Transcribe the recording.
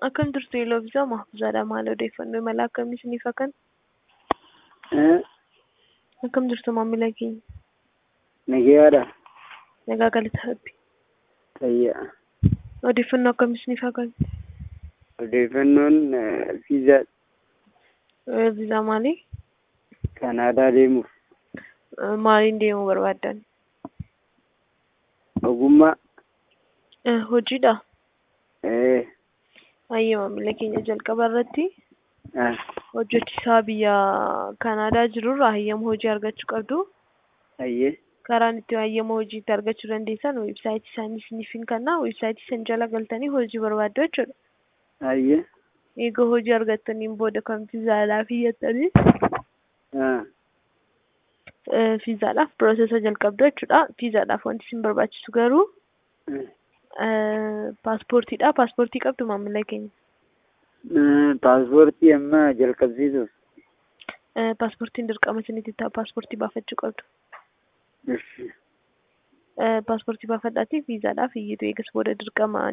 Akkam turte yeroo bisaa mahfuuzaadha maal odeeffannoo imala akkamii isiniif hakan? Akkam jirtu maamila keenya? Nagayaadha. Nagaa galata rabbi. Fayyaa. Odeeffannoo akkamii isiniif hakan? Odeeffannoon fiizaa Viizaa maalii? Kanaadaa deemuuf Maaliin deemuu barbaaddan? ogummaa Hojiidha. ee, Hayyee maamila keenya jalqaba irratti ah, hojjechiisaa biyya Kanaadaa jirurraa hayyama hojii argachuu qabdu. hayyee Karaan itti hayyama hojii itti argachuu dandeessan weebsaayitii isaanii isiniif hin kennaa. Weebsaayitii san jala galtanii hojii barbaaddu jechuudha. hayyee Egaa hojii argattaniin booda kan fiizaadhaaf iyyattanii ah, eh, fiizaadhaaf piroosesa jalqabdu jechuudha. Fiizaadhaaf wanti isin barbaachisu garuu eh, eh, paaspoortiidha. Paaspoortii qabdu maamila keenya. eh, paaspoortii amma jalqabsiisuuf Eh, Paaspoortiin dirqama isinitti ta'a. Paaspoortii baafachuu qabdu. Ish, Eh, Paaspoortii baafadhaatii fiizaadhaaf iyyitu eegas booda dirqama